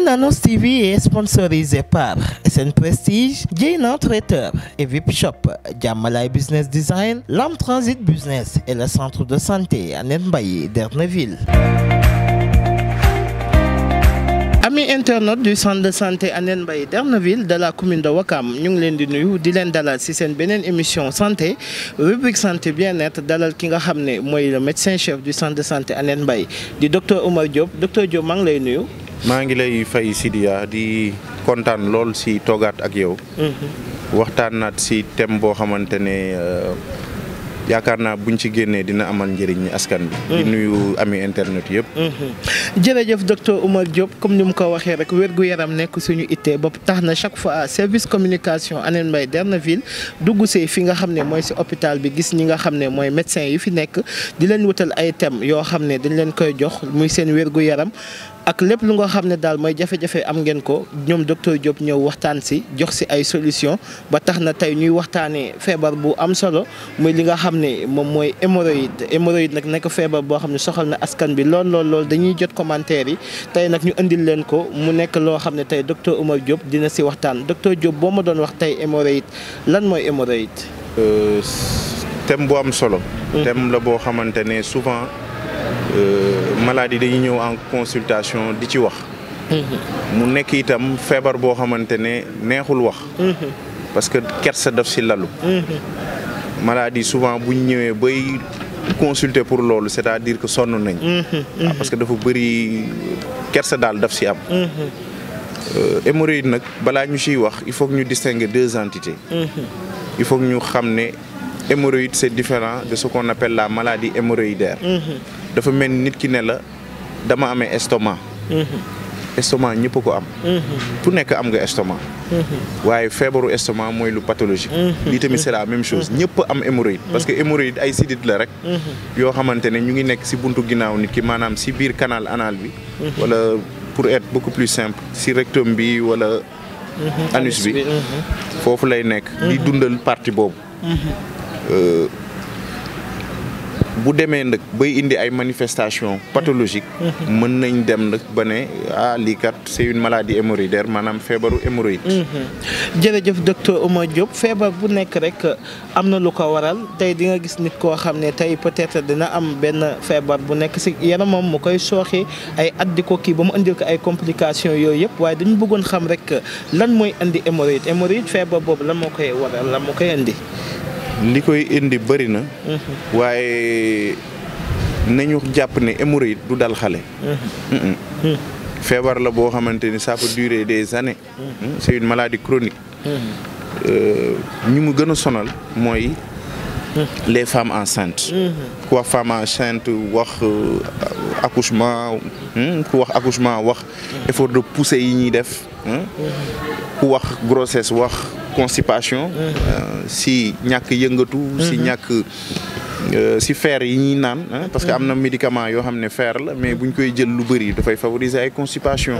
Nanos TV est sponsorisé par SN Prestige, Jayna Traiteur et VIP Shop, Jamalai Business Design, Lam Transit Business et le centre de santé Annette Mbaye d'Erneville. Amis internautes du centre de santé Annette Mbaye d'Erneville de la commune de Wakam ñu ngi leen di nuyu di leen dalal ci seen beneen émission santé rubrique santé bien-être dalal ki nga xam ne mooy le médecin chef du centre de santé Annette Mbaye di docteur Oumar Diop docteur Diop maa ngi lay nuyu. maa ngi lay fay Sidiya di kontaan lool si toogaat ak yow. waxtaan naat si thème boo xamante ne yaakaar naa buñ ci génnee dina amal njëriñ askan bi. di nuyu ami internet yëpp. jërëjëf docteur Oumar Diop comme ni mu ko waxee rek wér-gu-yaram nekk suñu ittee ba tax na chaque fois service communication Annette Mbaye d'Erneville dugg see fi nga xam ne mooy si hôpital bi gis ñi nga xam ne mooy médecin yi fi nekk di leen wutal ay thèmes yoo xam ne dañ leen koy jox muy seen wér-gu-yaram. ak lépp lu nga xam ne daal mooy jafe-jafe am ngeen ko ñoom docteur Diop ñëw waxtaan si jox si ay solution ba tax na tey ñuy waxtaanee feebar bu am solo muy li nga xam ne moom mooy hémorroïde hémorroïde nag nekk feebar boo xam ne soxal na askan bi lool lool lool dañuy jot commentaire yi tey nag ñu indil leen ko mu nekk loo xam ne tey docteur Oumar Diop dina si waxtaan docteur Diop boo ma doon wax tey hémorroïde lan mooy hémorroïde. thème bu am solo. thème la boo xamante ne souvent. maladie dañuy ñëw en consultation di ci wax. mu nekk itam feebar boo xamante ne neexul wax. parce que kersa daf si lalu. maladie souvent bu ñu ñëwee bay consulter pour loolu c'est-à-dire que sonn nañ. parce que dafa bëri kersa daal daf si am. hémorroïde nag balaa ñu ciy wax il faut que ñu distinguer deux entités. il faut que ñu xam ne hémorroïde c'est différent de ce qu'on appelle la maladie hémorroïdaire. dafa mel nit ki ne la dama amee estomac. estomac ñëpp ko am. ku nekk am nga estomac. waaye feebaru estomac mooy lu pathologique. lii tamit c'est la même chose ñëpp am hémorroïde. parce que hémorroïde ay sidit la rek. yoo xamante ne ñu ngi nekk ci buntu ginnaaw nit ki maanaam ci biir canal anal bi. wala pour être beaucoup plus simple ci rectum bi wala. anus bi foofu lay nekk. di dundal partie boobu. bu demee nag bay indi ay manifestations pathologiques. mën nañ dem nag ba ne ah lii kat c'est une maladie hémorroïdaire maanaam feebaru hémorroïde. jërëjëf docteur Oumar Diop feebar bu nekk rek am na lu ko waral tey di nga gis nit koo xam ne tey peut-être dina am benn feebar bu nekk ci yaramam mu koy sooxe ay at di ko kii ba mu indil ko ay complications yooyu yëpp waaye dañu bëggoon xam rek lan mooy indi hémorroïde hémorroïde feebar boobu lan moo koy waral lan moo koy indi. li koy indi bëri na. waaye nañu jàpp ne hémorroïde du dal xale. feebar la boo xamante ni ça peut durer des années. c'est une maladie chronique. ñu mu gën a sonal mooy. les femmes enceintes. ku wax femme enceinte wax accouchement ku wax accouchement wax effort de poussée yi ñuy def. ku wax grossesse wax constipation. si ñàkk yëngatu. si ñàkk si fer yi ñuy naan. parce que am na médicament yoo xam ne fer la mais buñ koy jël lu bëri dafay favoriser ay constipation.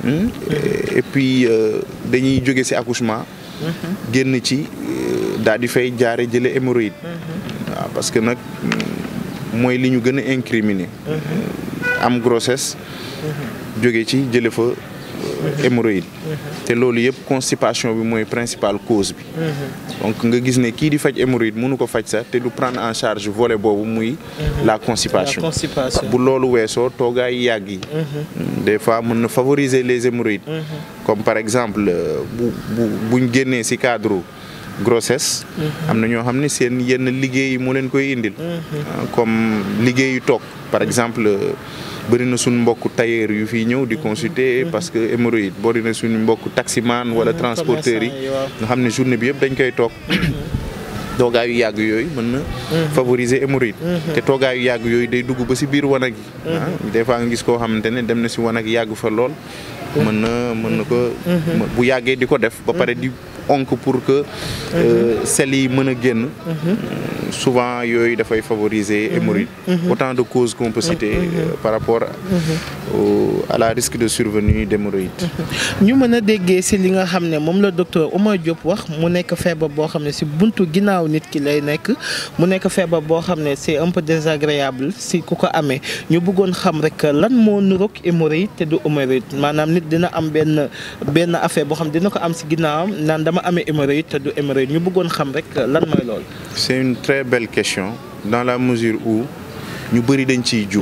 et puis dañuy jóge si accouchement. génn ci daal di fay jaare jële hémorroïde. waaw parce que nag mooy li ñu gën a incriminer. am grossesse. jóge ci jële fa. hémorroïde te loolu yëpp constipation bi mooy principale cause bi donc nga gis ne kii di faj hémorroïde mënu ko faj sax te du prendre en charge volet boobu muy la constipation bu loolu weesoo toogaay yàgg yi des fois mën na favoriser les hémorroïdes comme par exemple bu bu buñ génnee ci cadre grossesse am na ñoo xam ne seen yenn liggéey moo leen koy indil comme liggéeyu toog par exemple bëri na suñu mbokku tailleur yu fii ñëw di consulter parce que hémorroïde bëri na suñu mbokku taximan wala transporteurs yi nga xam ne journée bi yëpp dañ koy toog toogaayu yàgg yooyu mën na favoriser hémorroïde te toogaayu yàgg yooyu day dugg ba ci biir wanag yi des fois nga gis koo xamante ne dem na ci wanag yàgg fa lool mën na mën na ko bu yàggee di ko def ba pare di onk pour que sel yi mën a génn souvent yooyu dafay favoriser hémorroïde autant de causes qu'on peut citer euh, par rapport au à la risque de survenue d'hémorroïde ñu mën a déggee si li nga xam ne moom la docteur Oumar Diop wax mu nekk feebar boo xam ne si buntu ginnaaw nit ki lay nekk mu nekk feebar boo xam ne c'est un peu désagréable si ku ko amee ñu bëggoon xam rek lan moo nuroog hémorroïde te du hémorroïde maanaam nit dina am benn benn affaire boo xam dina ko am si ginnaawam naan dama amee hémorroïde te du hémorroïde ñu bëggoon xam rek lan mooy loolu. c'est une très belle question dans la mesure où ñu bëri dañ ciy jum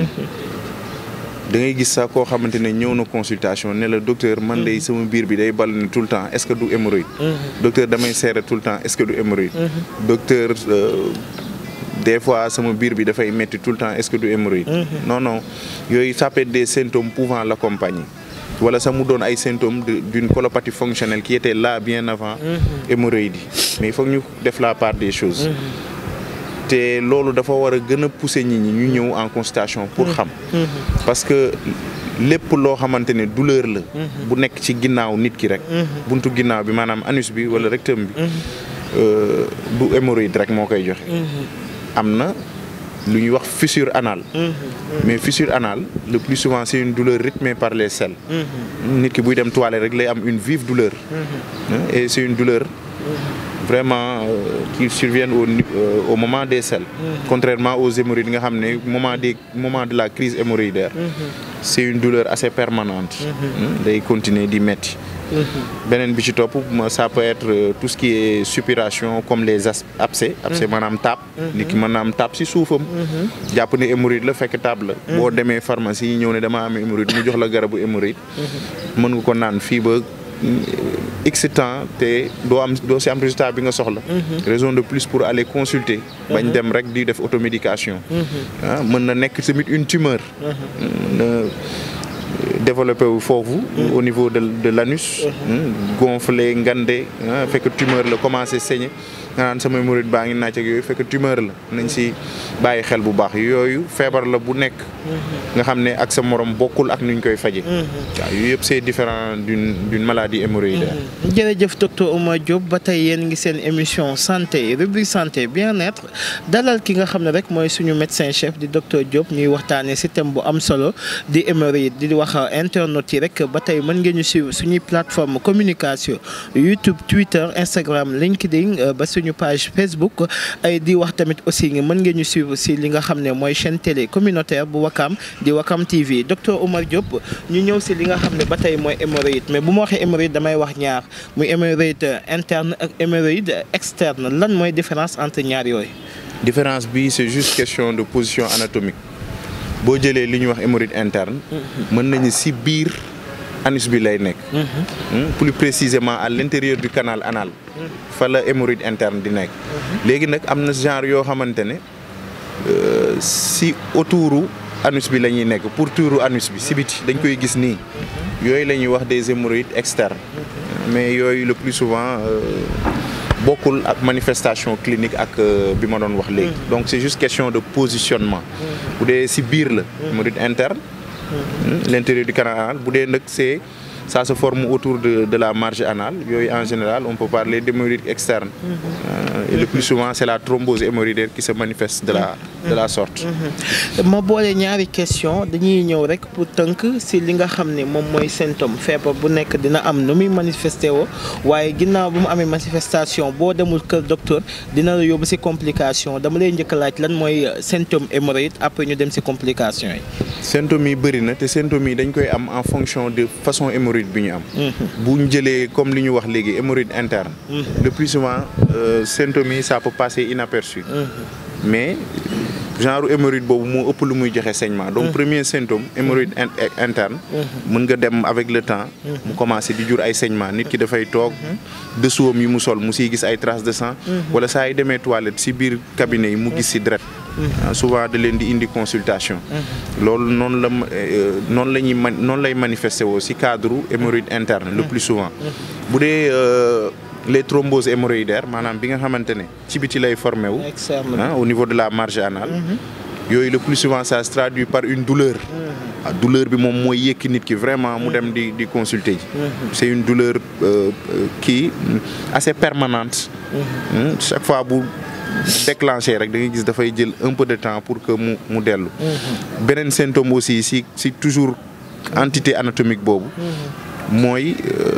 da ngay gis sax koo xamante ne ñëw na consultation ne la docteur man day sama biir bi day ball ne tout le temps est-ce que du hémorroïde docteur damay serrer tout le temps est-ce que du hémorroïde docteur euh, des fois sama biir bi dafay metti tout le temps est-ce que du hémorroïde non non yooyu ça peut être des symptômes pouvant l'accompagner wala sax mu doon ay symptômes de- d'une colopathie fonctionnelle qui était là bien avant hémorroïde yi mais il faut que ñu def la part des choses te loolu dafa war a gën a pousser nit ñi ñu ñëw en consultation pour xam parce que lépp loo xamante ne douleur la bu nekk ci ginnaaw nit ki rek buntu ginnaaw bi maanaam anus bi wala rectum bi euh, du hémorroïde rek moo koy joxe am na lu ñuy wax fissure anale mais fissure anale le plus souvent c'est une douleur rythmée par les selles nit ki buy dem toilette rek lay am une vive douleur Hein, et c'est une douleur vraiment euh, qui surviennent au, ni- euh, au moment des selles contrairement aux hémorroïdes nga xam ne moment des moment de la crise hémorroïdaire c'est une douleur assez permanente Hein, day continuer di metti beneen bi ci topp ma- ça peut être euh, tout ce qui est suppuration comme les as- abcès abcès maanaam taab nit ki mën na am taab si suufam jàpp ne hémorroïde la fekk taab la boo demee pharmacie yi ñëw ne dama am hémorroïde mu jox la garabu hémorroïde mën nga ko naan fii ba x temps te doo am doo si am résultat bi nga soxla raison de plus pour aller consulter bañ dem rek di def automédication ah mën na nekk tamit une tumeur mën na développé wu foofu au niveau de de l'anus gonflé ngande ah fekk tumeur la commencé saigner nga naan sama hémorroïde baa ngi naaj ak yooyu fekk tumeur la nañ si bàyyi xel bu baax yooyu feebar la bu nekk nga xam ne ak sa morom bokkul ak nuñ koy faje waaw yooyu yëpp c'est différent d'une d'une maladie hémorroïdaire jërëjëf docteur Oumar Diop ba tey yéen ngi seen émission santé rubrique santé bien-être dalal ki nga xam ne rek mooy suñu médecin chef di docteur Diop ñuy waxtaanee si thème bu am solo di hémorroïde di wax internautes yi rek ba tey mën ngeen ñu suivre suñuy plateforme communication YouTube Twitter Instagram LinkedIn euh, ba suñu page Facebook ay di wax tamit aussi nga mën ngeen ñu suivre si li nga xam ne mooy chaîne télé communautaire bu Wakam di Wakam TV docteur Oumar Diop ñu ñëw si li nga xam ne ba tey mooy hémorroïde mais bu ma waxee hémorroïde damay wax ñaar muy hémorroïde interne ak hémorroïde externe lan mooy différence entre ñaar yooyu. différence bi c'est juste question de position anatomique boo jëlee li ñuy wax hémorroïde interne mën nañu ci biir anus bi lay nekk Hmm, plus précisément à l'intérieur du canal anal fa la hémorroïde interne di nekk léegi nag am na genre yoo xamante ne euh, ci autouru anus bi la ñuy nekk pour tuuru anus bi ci biti dañ koy gis nii yooyu la ñuy wax des hémorroïdes externes mais yooyu le plus souvent euh, bokkul ak manifestation clinique ak euh, bi ma doon wax léegi donc c'est juste question de positionnement bu dee ci biir la hémorroïde interne hmm, l'intérieur du canal anal bu dee nag c'est ça se forme autour de de la marge anale yooyu en général on peut parler d'hémorroïde externe Euh, et le plus souvent c'est la thrombose hémorroïdaire qui se manifeste de la de la sorte ma boole ñaari question dañuy ñëw rek pour tënk si li nga xam ne moom mooy symptôme feebar bu nekk dina am nu muy manifesté woo waaye ginnaaw bu mu amee manifestation boo demul kër docteur dina la yóbbu si complication dama lay njëkk a laaj lan mooy symptôme hémorroïde après ñu dem si complication yi. symptômes yi bëri na te symptômes yi dañ koy am en fonction de façon hémorroïde bi ñu am bu ñu jëlee comme li ñu wax léegi hémorroïde interne le plus souvent euh, symptômes yi ça peut passer inaperçu mais genre hémorroïde boobu moo ëpp lu muy joxe saignement donc premier symptôme hémorroïde in- interne mën nga dem avec le temps mu commencer di jur ay saignement nit ki dafay toog dessous am yi mu sol mu siy gis ay traces de sang wala saa yi demee toilette si biir cabinet yi mu gis si deret ah, souvent da leen di indi consultation loolu noonu la ma- euh, noonu la ñuy man noonu lay manifester woo si cadre hémorroïde interne le plus souvent bu dee euh, les thromboses hémorroïdaires maanaam bi nga xamante ne ci biti lay formé wu externe ah, au niveau de la marge anale yooyu le plus souvent ça se traduit par une douleur douleur bi moom mooy yëkki nit ki vraiment mu dem di di consulter ji. c'est une douleur kii assez permanente. chaque fois bu déclenché rek da ngay gis dafay jël un peu de temps pour que mu mu dellu. beneen symptôme aussi si si toujours entité anatomique boobu. mooy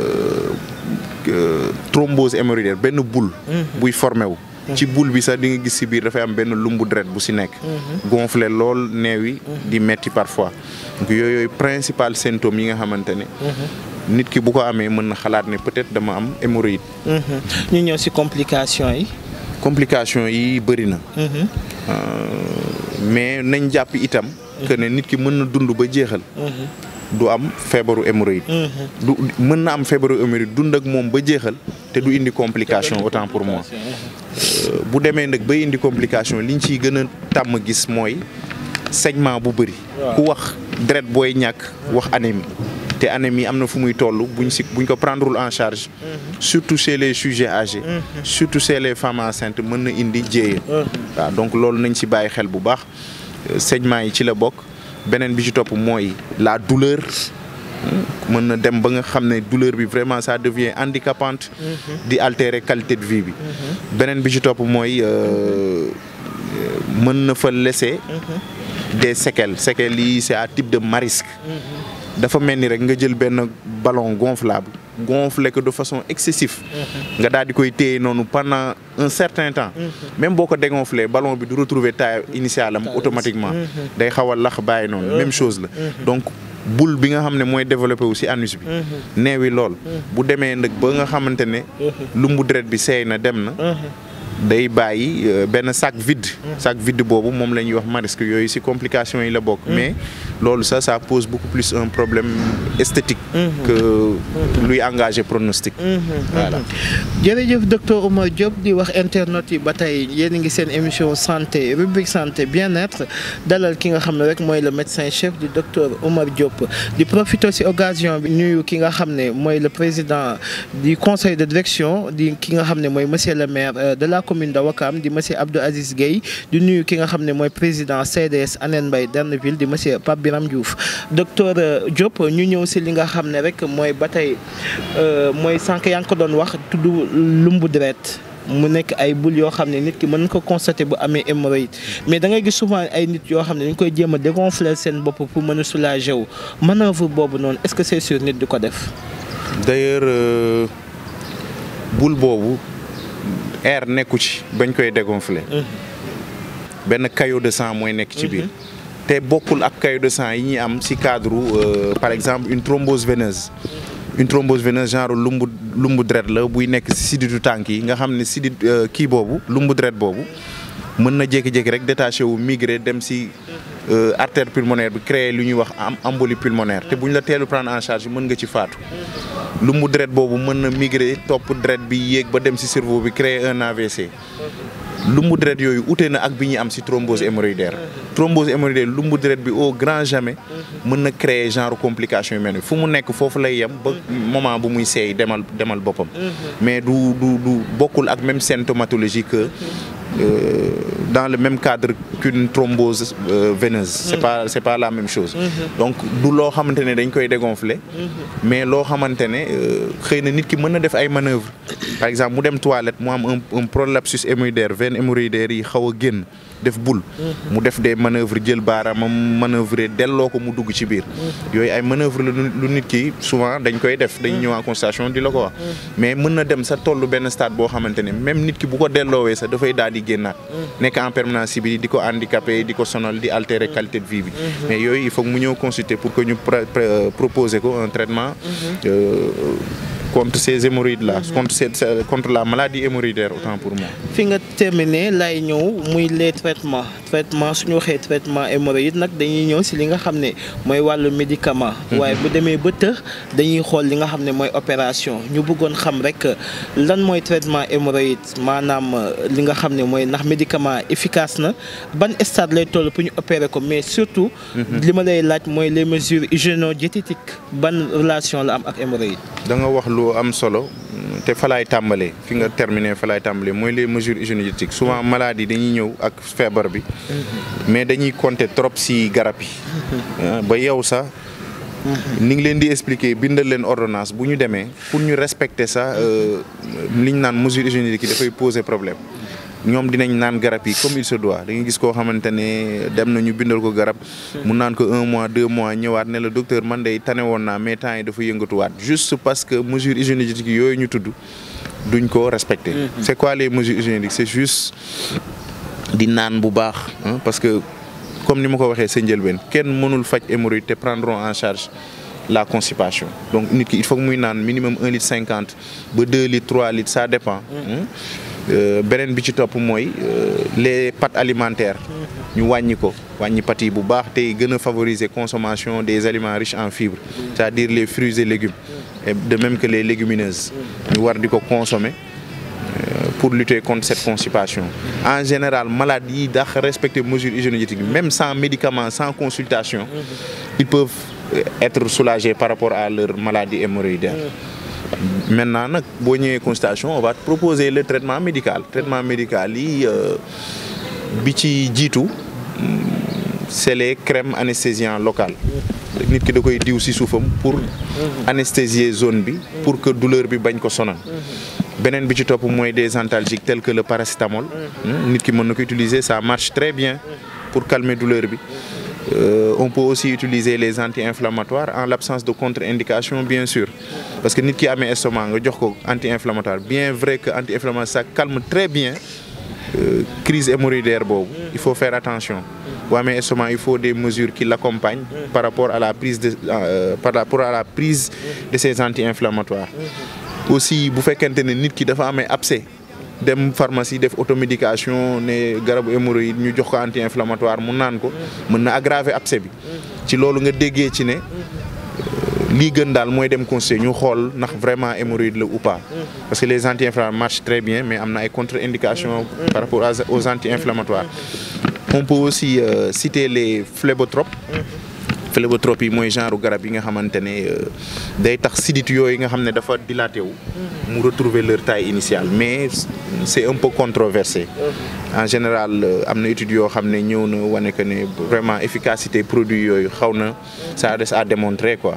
thrombose hémorroïdaire benn boule. buy formé wu. ci boule bi sax di nga gis si biir dafay am benn lumbu deret bu si nekk. gonflé lool neew yi di metti parfois donc yooyu principal symptômes yi nga xamante ne. nit ki bu ko amee mën na xalaat ne peut-être dama am hémorroïde. ñu ñëw si complications yi. complications yi bëri na. mais nañ jàpp itam. que ne nit ki mën na dund ba jeexal. du am feebaru hémorroïde. du mën na am feebaru hémorroïde dund ak moom ba jeexal te du indi complication autant pour moi. bu demee nag ba indi complication liñ ciy gën a tàmm gis mooy saignement bu bëri. ku wax deret booy ñàkk wax anémie. te anémie am na fu muy toll buñ si buñ ko prendrewul en charge. surtout chez les sujets âgés. surtout chez les femmes enceintes mën na indi jéeya. waaw donc loolu nañ si bàyyi xel bu baax saignement yi ci la bokk. beneen bi ci topp mooy la douleur mën na dem ba nga xam ne douleur bi vraiment ça devient handicapante di altérer qualité de vie bi beneen bi ci topp mooy mën na fa laisser des séquelles séquelles yi c'est à type de marisque dafa mel ni rek nga jël benn ballon gonflable gonfler que de façon excessive nga daal di koy téye noonu pendant un certain temps même boo ko dégonfler ballon bi du retrouver taille initiale am automatiquement day xaw a lax bàyyi noonu même chose la donc boule bi nga xam ne mooy développé wu ci anus bi neewi lool bu demee nag ba nga xamante ne lumbu deret bi seey na dem na day bàyyi benn sac vide sac vide boobu moom la ñuy wax marisque yooyu ci complications yi la bokk mais loolu ça ça pose beaucoup plus un problème esthétique que luy engager pronostic voilà jërëjëf docteur Oumar Diop di wax internautes yi ba tey yéen a ngi seen émission santé rubrique santé bien-être dalal ki nga xam ne rek mooy le médecin chef du docteur Oumar Diop di profiter ci occasion bi nuyu ki nga xam ne mooy le président du conseil de direction di ki nga xam ne mooy monsieur le maire de la commune de Ouakam di monsieur Abdou Aziz Gueye di nuyu ki nga xam ne mooy président CDS Anene Mbaye Derneville di monsieur Pape Biram Diouf docteur Diop ñu ñëw ci li nga xam ne rek mooy ba tey mooy sànq yaa ngi ko doon wax tudd lumbu deret mu nekk ay bul yoo xam ne nit ki mën ko constater bu amee hémorroïde mais da ngay gis souvent ay nit yoo xam ne dañ koy jéem a dégonfler seen bopp pour mën a soulager wu manœuvre boobu noonu est-ce que c'est sûr nit di ko def. d'ailleurs bul boobu air nekku ci bañ koy dégonfler. benn caillot de sang mooy nekk ci biir. te bokkul ak caillot de sang yi ñuy am ci cadre par exemple une thrombose veineuse. une thrombose veineuse genre lumbu lumbu deret la buy nekk ci siditu tànk yi nga xam ne sidit kii boobu lumbu deret boobu mën na jékki-jékki rek détaché wu migré dem ci artère pulmonaire bi créer lu ñuy wax embolie pulmonaire te bu ñu la teelu prendre en charge mën nga ci faatu. lumbu deret boobu mën na migré topp deret bi yéeg ba dem ci cerveau bi créer un AVC. lumbu deret yooyu ute na ak bi ñuy am ci thrombose hémorroïdaire thrombose hémorroïdaire lumbu deret bi au grand jamais mën na créer genre complication yu mel ni fu mu nekk foofu lay yem ba moment bu muy seey demal demal boppam mais du du du bokkul ak même symptomatologie que Euh, dans le même cadre qu'une thrombose euh, veineuse c'est pas c'est pas la même chose donc du loo xamante ne dañ koy dégonfler mais loo xamante ne xëy na nit ki mën na def ay manœuvres par exemple mu dem toilette mu am un un prolapsus hémorroïdaire veine hémorroïdaire yi xaw a génn def boule mu def des manœuvres jël baaraamam manœuvrer delloo ko mu dugg ci biir yooyu ay manœuvres la lu nit ki souvent dañ koy def dañ ñëw en constatation di la ko wax mais mën na dem sa tollu benn stade boo xamante ne même nit ki bu ko delloowee sax dafay daal di génnaat nekk en permanence si bi di ko handicapé di ko sonal di altérer qualité de vie bi mais yooyu il faut mu ñëw consulter pour que ñu proposer ko un traitement contre ces hémorroïdes là contre cette contre la maladie hémorroïdaire autant pour moi fi nga terminé lay ñëw muy les traitements traitement suñu waxee traitement hémorroïde nag dañuy ñëw si li nga xam ne mooy wàllu médicament waaye bu demee ba tëx dañuy xool li nga xam ne mooy opération ñu bëggoon xam rek lan mooy traitement hémorroïde maanaam li nga xam ne mooy ndax médicament efficace na ban stade lay toll pour ñu opérer ko mais surtout li ma lay laaj mooy les mesures hygiéno-diététiques ban relation la am ak hémorroïde da nga wax lu lu am solo te fa laay tàmbalee fi nga terminé fa laay tàmbalee mooy les mesures hygiéniques souvent maladies dañuy ñëw ak feebar bi mais dañuy compter trop ci garab yi ba yow sax ni ngi leen di expliquer bindal leen ordonnance bu ñu demee pour ñu respecter ça li ñu naan mesures hygiéniques yi dafay poser problème ñoom dinañ naan garab yi comme il se doit da nga gis koo xamante ne dem na ñu bindal ko garab mu naan ko un mois deux mois ñëwaat ne la docteur man day tane woon naa mais temps yi dafa yëngatuwaat juste parce que mesures hygiéniques yooyu ñu tudd duñ ko respecter. c'est quoi les mesures hygiéniques c'est juste di naan bu baax parce que comme ni ma ko waxee sa njëlbeen kenn mënul faj hémorroïde te prendront en charge la constipation donc nit ki il faut que muy naan minimum un litre cinquante ba deux litres trois litres ça dépend. beneen bi ci topp mooy les pâtes alimentaires ñu wàññi ko wàññi pâtes yi bu baax tey gën a favoriser consommation des aliments riches en fibres c'est-à-dire les fruits et légumes et de même que les légumineuses ñu war di ko consommer pour lutter contre cette constipation en général malades yi dax respecter mesures hygiéniques même sans médicament sans consultation ils peuvent être soulagés par rapport à leur maladie hémorroïdaire maintenant nag boo ñëwee consultation on va te proposer le traitement médical traitement médical yi bi ci jiitu c'est les crèmes anesthésiantes locales nit ki da koy diw ci suufam pour anesthésier zone bi pour que douleur bi bañ ko sonal beneen bi ci topp mooy des antalgiques tels que le paracétamol nit ki mën na ko utiliser ça marche très bien pour calmer douleur bi Euh, on peut aussi utiliser les anti-inflammatoires en l'absence de contre-indication bien sûr parce que nit ki amee estomac nga jox ko anti-inflammatoire bien vrai que anti-inflammatoire ça calme très bien euh, crise hémorroïdaire boobu il faut faire attention boo amee estomac il faut des mesures qui l'accompagnent par rapport à la prise de euh, par rapport à la prise de ces anti-inflammatoires aussi bu fekkente ne nit ki dafa amee abcès dem pharmacie def automédication ne garabu hémorroïde ñu jox ko anti-inflammatoire mu naan ko mën na aggraver abcès bi ci loolu nga déggee ci ne lii gën daal mooy dem consulter ñu xool ndax vraiment hémorroïde la ou pas parce que les anti-inflammatoires marchent très bien mais am na ay contre-indications par rapport aux anti-inflammatoires on peut aussi euh, citer les phlébotropes phlébotropes yi mooy genre garab yi nga xamante ne day tax sidit yooyu nga xam ne dafa dilaté wu mu retrouver leur taille initiale mais c'est un peu controversé en général am na études yoo xam ne ñëw na wane que ne vraiment efficacité produit yooyu xaw na ça reste à démontrer quoi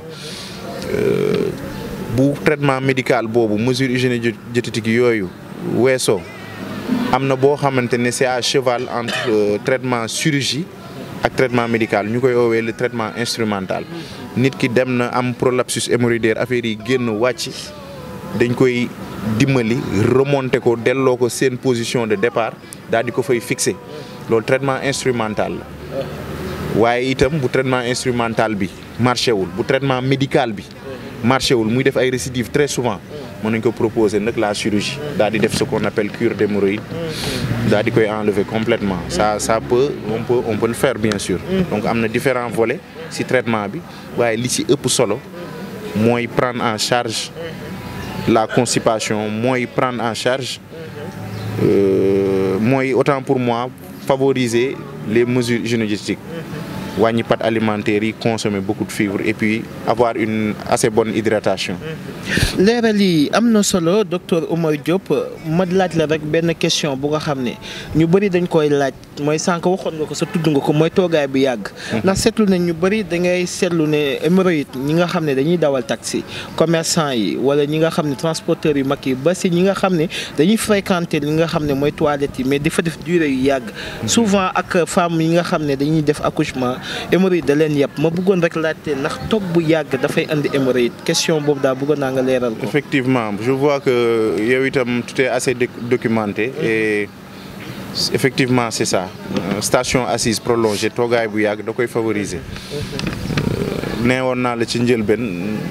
bu traitement médical boobu mesure hygiéno-diététique yooyu weesoo am na boo xamante ne c'est à cheval entre traitement chirurgie ak traitement médical ñu koy woowee le traitement instrumental nit ki dem na am prolapsus hémorroïdaire affaire yi génn wàcc dañ koy dimbali remonter ko delloo ko seen position de départ daal di ko fay fixer loolu traitement instrumental la waaye itam bu traitement instrumental bi marché wul bu traitement médical bi marché wul muy def ay récidives très souvent mën nañ ko proposer nag la chirurgie daal di def ce qu'on appelle cure d'hémorroïde daal di koy enlever complètement ça ça peut on peut on peut le faire bien sûr donc am na différents volets ci traitement bi waaye li ci ëpp solo mooy prendre en charge la constipation mooy prendre en charge euh, mooy autant pour moi favoriser les mesures hygiéno-diététiques wàññi pâtes alimentaires yi consommer beaucoup de fibres et puis avoir une assez bonne hydratation. leeral yi am na solo docteur Oumar Diop ma laaj la rek benn question bu nga xam ne ñu bëri dañ koy laaj mooy sànq waxoon nga ko sa tudd nga ko mooy toogaay bi yàgg. ndax seetlu nañ ñu bëri da ngay seetlu ne hémorroïde ñi nga xam ne dañuy dawal taxi commerçant yi wala ñi nga xam ne transporteurs yu mag yi ba si ñi nga xam ne dañuy fréquenter li nga xam ne mooy toilettes yi mais dafa def durée yu yàgg. souvent ak femmes yi nga xam ne dañuy def accouchement. hémorroïde da leen yàpp ma bëggoon rek laajte ndax toog bu yàgg dafay indi hémorroïde question boobu daal bëggoon naa nga leeral ko. effectivement je vois que yow itam tout est assez documenté et effectivement c'est ça station assise prolongée toogaay bu yàgg da koy favoriser. nee woon naa la ci njëlbeen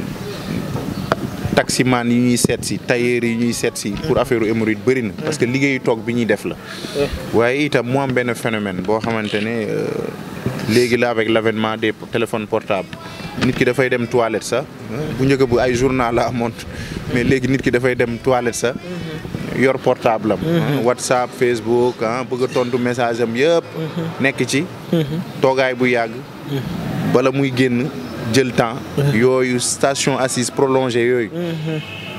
taximan yi ñuy seet si tailleur yi ñuy seet si pour affaire hémorroïde bëri na parce que liggéeyu toog bi ñuy def la. waaye itam mu am benn phénomène boo xamante ne. léegi la avec l'avènement des téléphones portables nit ki dafay dem toilette sax bu njëkk bu ay journal la amoon mais léegi nit ki dafay dem toilette sax yor portable am WhatsApp Facebook ah bëgg a tontu message am yëpp nekk ci toogaay bu yàgg bala muy génn jël temps yooyu station assise prolongée yooyu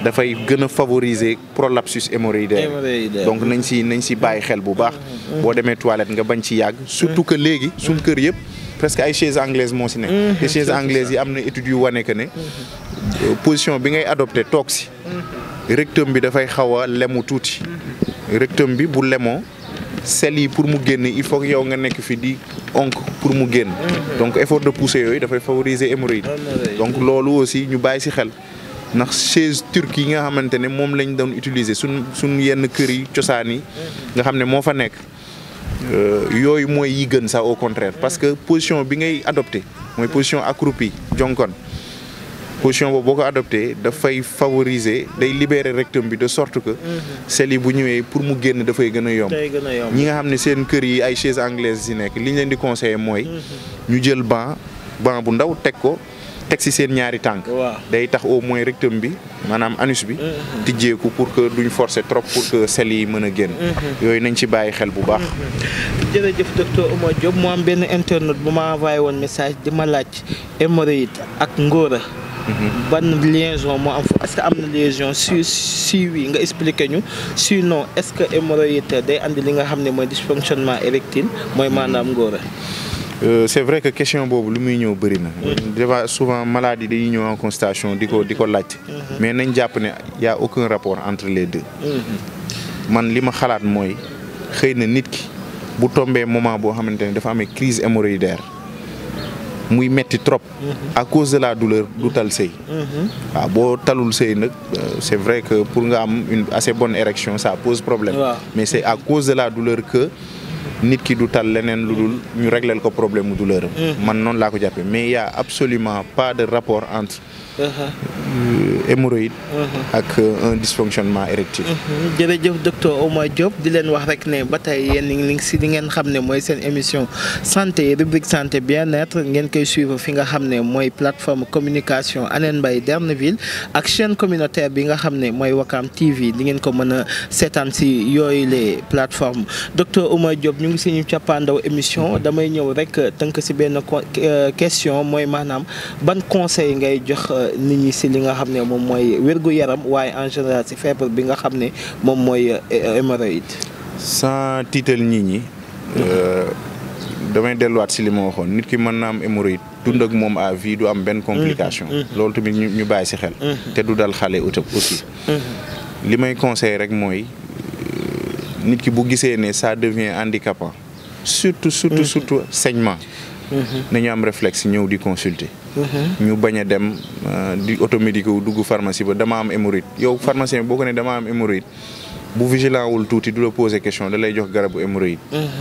dafay gën a favoriser prolapsus hémorroïdaire Hémorroïdaire. donc nañ si nañ si bàyyi xel bu baax boo demee toilette nga bañ ci yàgg surtout que léegi suñ kër yëpp presque ay chaises anglaises moo si nekk te chaises anglaises yi am na études yu wane que ne euh, position bi ngay adopté toog si rectum bi dafay xaw a lemu tuuti rectum bi bu lemoo sel yi pour mu génn il faut que yow nga nekk fi di onk pour mu génn donc effort de poussée yooyu dafay favoriser hémorroïde Hémorroïde. donc loolu aussi ñu bàyyi si xel ndax chaise turque yi nga xamante ne moom lañ doon utiliser suñ suñ yenn kër yi cosaan yi nga xam ne moo fa nekk euh, yooyu mooy yi gën sax au contraire parce que position bi ngay adopté mooy position accroupie jonkon position boobu boo ko adopté dafay favoriser day libérer rectum bi de sorte que sel yi bu ñëwee pour mu génn dafay gën a yomb day gën a yomb ñi nga xam ne seen kër yi ay chaises anglaises yi nekk li ñu leen di conseiller mooy ñu jël banc banc bu ndaw teg ko teg ci seen ñaari tànk waaw day tax au moins rectum bi maanaam anus bi tijjeeku pour que duñ forcer trop pour que sel yi mën a génn yooyu nañ ci bàyyi xel bu baax jërëjëf docteur Oumar Diop mu am benn internaute bu ma envoyé woon message di ma laaj hémorroïde ak ngóora ban liaison moo am fa est-ce que am na liaison si si oui nga expliqué ñu sinon est-ce que hémorroïde day andi li nga xam ne mooy dysfonctionnement érectile mooy maanaam ngóora Euh, c'est vrai que question boobu lu muy ñëw bëri na déjà souvent maladie dañuy ñëw en consultation di ko di ko laajte mais nañ jàpp ne y a aucun rapport entre les deux man li ma xalaat mooy xëy na nit ki bu tombee moment boo xamante ne dafa amee crise hémorroïdaire muy metti trop à cause de la douleur du tal sëy waaw boo talul sëy nag euh, c'est vrai que pour nga am une assez bonne érection ça pose problème Waaw. mais c'est à cause de la douleur que nit ki du tal leneen lu dul ñu régler ko problème mu douleur am man noonu laa ko jàppee mais il y a absolument pas de rapport entre euh, hémorroïde ak euh, un dysfonctionnement érectile jërëjëf docteur Oumar Diop di leen wax rek ne ba tey yéen ngi ngi si li ngeen xam ne mooy seen émission santé rubrique santé bien-être ngeen koy suivre fi nga xam ne mooy plateforme communication Anene Mbaye Derneville ak chaîne communautaire bi nga xam ne mooy Wakam TV di ngeen ko mën a seetaan si yooyu les plateformes docteur Oumar Diop ñu ngi si ñu cappaandaw émission damay ñëw rek tënk si benn co- euh, question mooy maanaam ban conseil ngay jox euh, nit ñi si li nga xam ne moom mooy wérgu yaram waaye en général si feebar bi nga xam ne moom mooy euh, hémorroïde. sans tiital nit ñi euh, damay delluwaat si li ma waxoon nit ki mën na am hémorroïde dund ak moom à vie du am benn complication loolu tamit ñu ñu bàyyi si xel te du dal xale utab aussi li may conseil rek mooy euh, nit ki bu gisee ne ça devient handicapant surtout surtout surtout saignement nañu am réflexe ñëw di consulter ñu bañ a dem euh, di automédiqué wu dugg pharmacie ba dama am hémorroïde yow pharmacien boo ko ne dama am hémorroïde bu vigilant wul tuuti du la poser question da lay jox garabu hémorroïde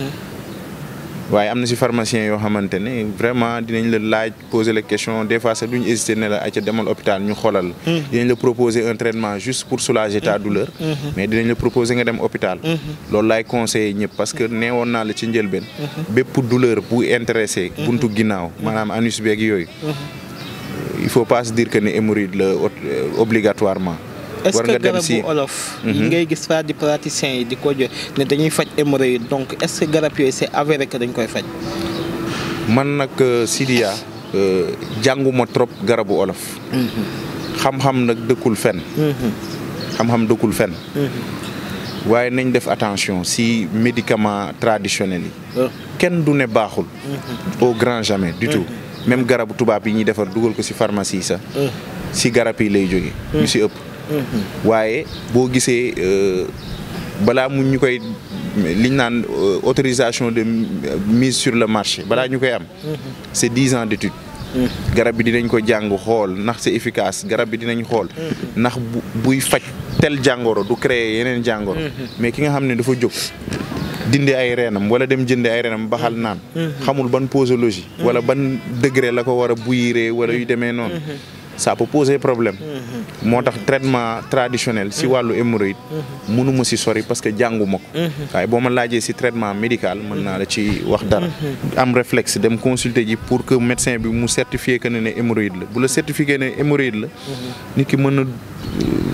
waaye am na si pharmacien yoo xamante ne vraiment dinañ la laaj poser la question des fois sax duñ hésiter ne la ayca demal hôpital ñu xoolal la dinañ la proposer un traitement juste pour soulager ta douleur mais dinañ la proposer nga dem hôpital loolu laay conseiller ñëpp parce que neewoon naa la ci njëlbeen bépp douleur bu intéressé buntu ginnaaw maanaam anus beeg yooyu il faut pas se dire que ne hémorroïde la obligatoirement est-ce war que nga dem garabu si olof. yi ngay gis fa di praticiens yi di ko jox ne dañuy faj hémorroïde donc est-ce que garab yooyu c'est avéré que dañ koy faj. man nag euh, Sidiya euh, jànguma trop garabu olof xam-xam nag dëkkul fen xam-xam dëkkul fen waaye nañ def attention si médicaments traditionnels yi kenn du ne baaxul au grand jamais du tout même garabu tubaab yi ñuy defar dugal ko si pharmacie yi sax si garab yi lay jóge yu si ëpp waaye boo gisee euh, balaa mu ñu koy liñ naan euh, autorisation de euh, mise sur le marché balaa ñu koy am c'est dix ans d'étude garab bi dinañ ko jàng xool ndax c'est efficace garab bi dinañ xool ndax bu buy faj tel jàngoro du créer yeneen jàngoro mais ki nga xam ne dafa jóg dindi ay reenam wala dem jëndi ay reenam baxal naan xamul ban posologie wala ban degré la ko war a buyiree wala yu demee noonu ça peut poser problème moo tax traitement traditionnel si wàllu hémorroïde mënuma si sori parce que jànguma ko waaye boo ma laajee si traitement médical mën naa la ci wax dara am réflexe dem consulter ji pour que médecin bi mu certifier que ne ne hémorroïde la bu la certifier ne hémorroïde la nit ki mën na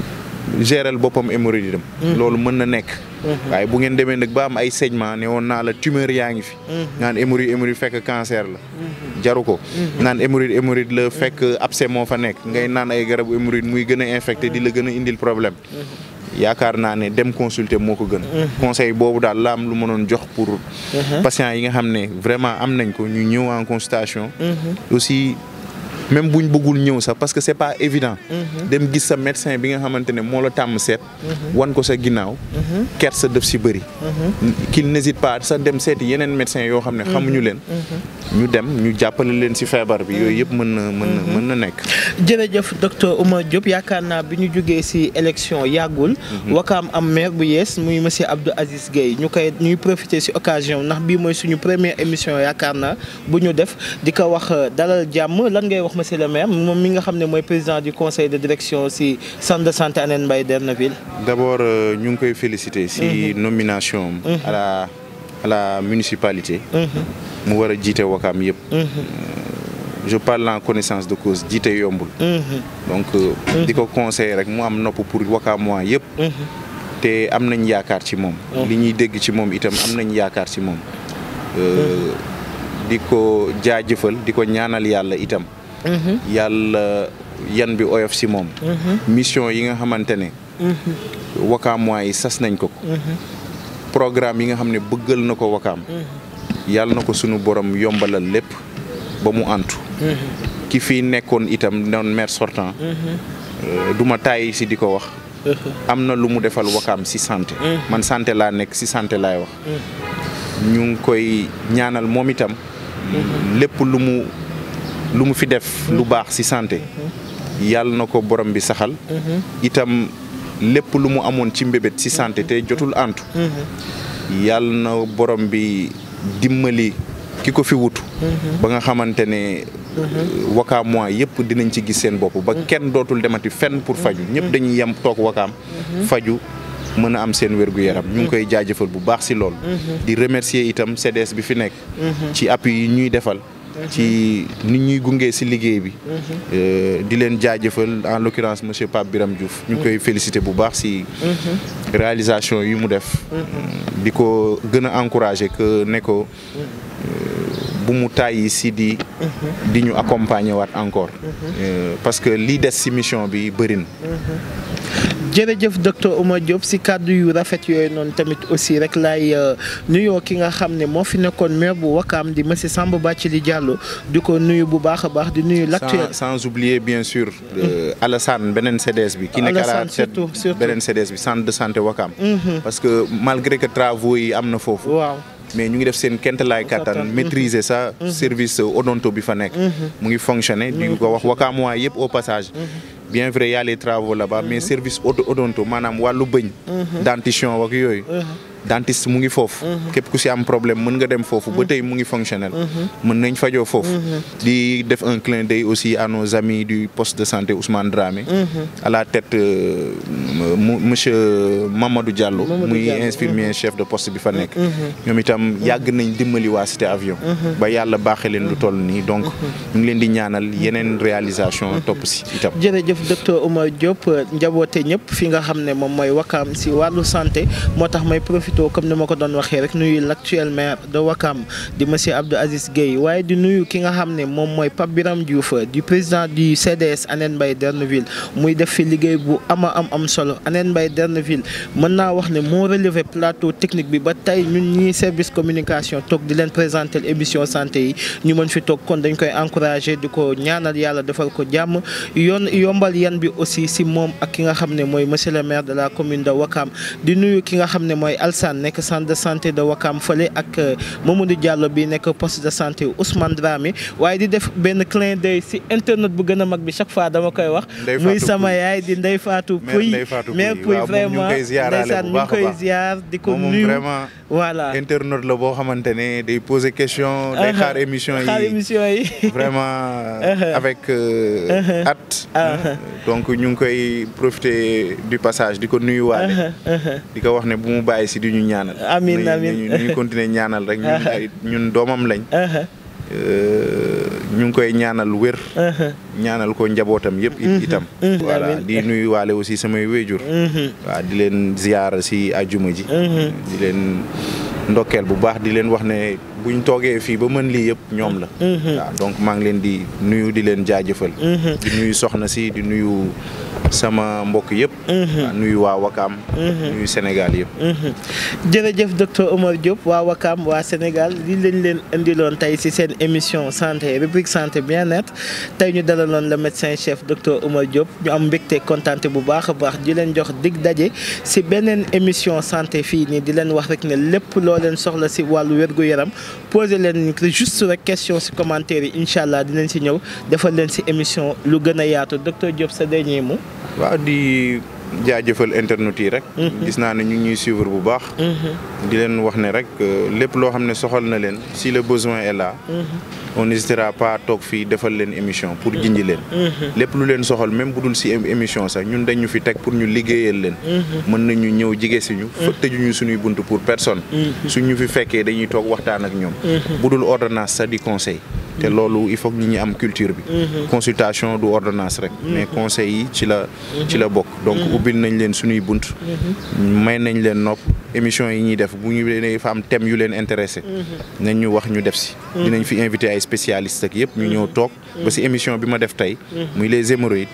géral boppam hémorroïde am loolu mën na nekk waaye bu ngeen demee nag ba am ay saignement ne woon naa la tumeur yaa ngi fi naan hémorroïde hémorroïde fekk cancer la jaru ko naan hémorroïde hémorroïde la fekk abcès moo fa nekk ngay naan ay garabu hémorroïde muy gën a infecté di la gën a indil problème yaakaar naa ne dem consulter moo ko gën conseil boobu daal la am lu mënoon jox pour patients yi nga xam ne vraiment am nañ ko ñu ñëw en consultation aussi même buñ bëggul ñëw sax parce que c'est pas évident dem gis sa médecin bi nga xamante ne moo la tàmm seet wan ko sa ginnaaw ker sa def si bëri qu'il n'hésite pas sax dem seeti yeneen médecin yoo xam ne xamuñu leen ñu dem ñu jàppale leen si feebar bi yooyu yëpp mën na mën na mën na nekk jërëjëf docteur Oumar Diop yaakaar naa bi ñu jógee ci élection yàggul. wakaam am maire bu yees muy monsieur Abdou Aziz Gueye ñu koy ñuy profiter ci occasion ndax bii mooy suñu première émission yaakaar naa bu ñu def di ko wax dalal jàmm lan ngay wax monsieur le maire moom mi nga xam ne mooy président du conseil de direction ci centre de santé Hann Mbaye Derneville. d'abord ñu ngi koy féliciter ci nomination à la à la municipalité. mu war a jiite wakaam yëpp. je parle en connaissance de cause jiite yombul. donc di ko conseiller rek mu am nopp pour wakaam waa yëpp. te am nañ yaakaar ci moom. li ñuy dégg ci moom itam am nañ yaakaar ci moom. di ko jaajëfal di ko ñaanal yàlla itam. yàlla yan bi oyof ci moom. mission yi nga xamante ne. wakaam waa yi sas nañ ko ko. programme yi nga xam ne bëggal na ko wakaam. yàlla na ko sunu borom yombalal lépp. ba mu antu ki fii nekkoon itam noon maire sortant du ma tàyyi si di ko wax am na lu mu defal wakaam si santé man santé laa nekk si santé laay wax ñu ngi koy ñaanal moom itam lépp lu mu lu mu fi def lu baax si santé yàlla na ko borom bi saxal itam lépp lu mu amoon ci mbébét si santé te jotul antu yàlla na borom bi dimbali ki ko fi wutu ba nga xamante ne wakaam mois yëpp dinañ ci gis seen bopp ba kenn dootul demati fenn pour faju ñëpp dañuy yem toog wakaam faju mën a am seen wér-gu-yaram ñu ngi koy jaajëfal bu baax si lool di remercier itam CDS bi fi nekk ci appui yi ñuy defal ci nit ñuy gunge si liggéey bi di leen jaajëfal en l'occurrence monsieur Pape Biram Diouf ñu ngi koy féliciter bu baax si réalisation yi mu def di ko gën a encourager que ne ko bu mu tàyyi si di di ñu accompagner waat encore parce que lii des si mission bi bëri na jërëjëf docteur Oumar Diop si kàddu yu rafet yooyu noonu tamit aussi rek laay nuyoo ki nga xam ne moo fi nekkoon maire bu Wakaam di monsieur Samba Bathily Diallo di ko nuyu bu baax a baax di nuyu. l'actuel sans oublier bien sûr. Alassane beneen CDS bi. ki nekk à la tête beneen CDS bi centre de santé Wakaam. parce que malgré que travaux yi am na foofu. waaw. mais ñu ngi def seen kentalaay kattan maîtriser sa service odonto bi fa nekk mu ngi fonctionner di ko wax wakaam waa yëpp au passage bien vrai y a les travaux là-bas mais service odonto maanaam wàllu bëñ dentition wak yooyu dentiste mu ngi foofu képp ku si am problème mën nga dem foofu ba tey mu ngi fonctionnel mën nañ fajoo foofu di def un clin d'œil aussi à nos amis du poste de santé Ousmane Dramé à la tête monsieur Mamadou Diallo muy infirmier chef de poste bi fa nekk ñoom itam yàgg nañ dimbali waa cité avion ba yàlla baaxee leen lu toll nii donc ñu ngi leen di ñaanal yeneen réalisation topp si itam jërëjëf docteur Oumar Diop njaboote ñëpp fi nga xam ne moom mooy Wakaam si wàllu santé moo tax may profité comme ni ma ko doon waxee rek nuyu l'actuel maire de Wakaam di monsieur Abdou Aziz Gueye waaye di nuyu ki nga xam ne moom mooy Pape Biram Diouf du président du CDS Hann Mbaye Derneville muy def fi liggéey bu ama am am solo Hann Mbaye Derneville mën naa wax ne moo relevé plateau technique bi ba tey ñun ñii service communication toog di leen présenter émission santé yi ñu mën fi toog kon dañ koy encourager di ko ñaanal yàlla defal ko jàmm yoon yombal yan bi aussi si moom ak ki nga xam ne mooy monsieur le maire de la commune de Wakaam di nuyu ki nga xam ne mooy Alsane nekk centre de santé de Wakaam fële ak Mamadou Diallo bi nekk poste de santé Ousmane Dramé waaye di def benn clin d'œil si internet bu gën a mag bi chaque fois dama koy wax muy sama yaay di Ndeye Fatou Pouy mère Pouy vraiment ndeysaan ñu ngi koy ziar di ko nuyu voilà internet la boo xamante ne day poser question day xaar émission yi xaar émission yi vraiment avec at donc ñu ngi koy profiter du passage di ko nuyu waale di ko wax ne bu mu bàyyi si di ñu ñaanal amiin amiin ñu continuer ñaanal rek ñun ñun doomam lañ ñu ngi koy ñaanal wér. ñaanal ko njabootam yëpp. itam voilà di nuyu waale aussi samay wéjur. waaw di leen ziyaara si àjjuma ji. di leen ndokkeel bu baax di leen wax ne buñ toogee fii ba mën lii yëpp ñoom la. waaw donc maa ngi leen di nuyu di leen jaajëfal. di nuyu soxna si di nuyu sama mbokk yëpp. nuyu waa Wakaam. nuyu Sénégal yëpp. jërëjëf docteur Omar Diop waa Wakaam waa Sénégal li lañ leen indiloon tey ci seen émission santé rubrique santé bien-être tey ñu dalaloon le médecin chef docteur Omar Diop ñu am mbégte kontaante bu baax a baax di leen jox dig daje ci beneen émission santé fii nii di leen wax rek ne lépp loo leen soxla ci wàllu wér-gu-yaram posé leen juste rek question ci commentaire yi incha allah dinañ ci ñëw defal leen ci émission lu gën a yaatu docteur Diop sa dernier mot. waaw di jaajëfal internet yi rek. gis naa ne ñu ngi ñuy suivre bu baax. di leen wax ne rek lépp loo xam ne soxal na leen si le besoin est là. on n'hésitera pas toog fii defal leen émission pour jinji leen. lépp lu leen soxal même bu dul si émission sax ñun dañ ñu fi teg pour ñu liggéeyal leen. mën nañu ñëw jige si ñu. fa tëjuñu suñuy bunt pour personne. suñ ñu fi fekkee dañuy toog waxtaan ak ñoom. bu dul ordonnance sax di conseil. te loolu il faut que nit ñi am culture bi. consultation du ordonnance rek. mais conseil yi ci la ci la bokk. donc ubbil nañ leen suñuy bunt. may nañ leen nopp émission yi ñuy def bu ñu leen fa am thème yu leen intéressé. nañ ñu wax ñu def si. dinañ fi invité ay spécialistes ak yëpp ñu ñëw toog. ba si émission bi ma def tey. muy les hémorroïdes.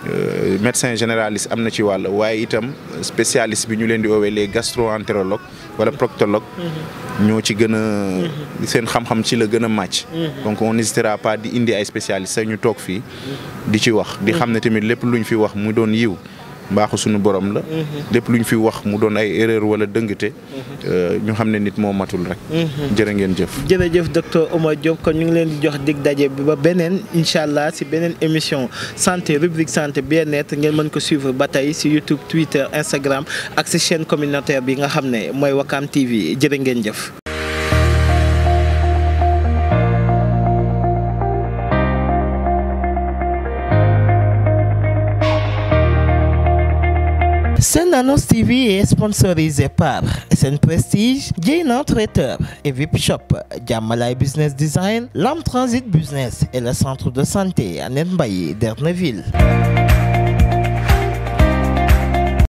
médecin généraliste am na ci wàll waaye itam spécialiste bi ñu leen di woowee les gastro-entérologues wala proctologue ñoo ci gën a seen xam-xam ci la gën a màcc. donc on n'hésitera pas di indi ay spécialistes sax ñu toog fii di ci wax di xam ne tamit lépp luñ fi wax mu doon yiw mbaaxu suñu borom la. lépp luñ fi wax mu doon ay erreur wala dëngte. ñu xam ne nit moo matul rek. jërë ngeen jëf. jërëjëf docteur Omar Diop kon ñu ngi leen di jox dig daje bi ba beneen incha allah si beneen émission santé rubrique santé bien-être ngeen mën ko suivre ba tey si YouTube Twitter Instagram ak si chaîne communautaire bi nga xam ne mooy Wakam TV jërë ngeen jëf. Sen Annonce TV est sponsorisé par SN Prestige, Jane Traiteur et VIP Shop, Jamalai Business Design, Lam Transit Business et le centre de santé à Nenbaye d'Erneville.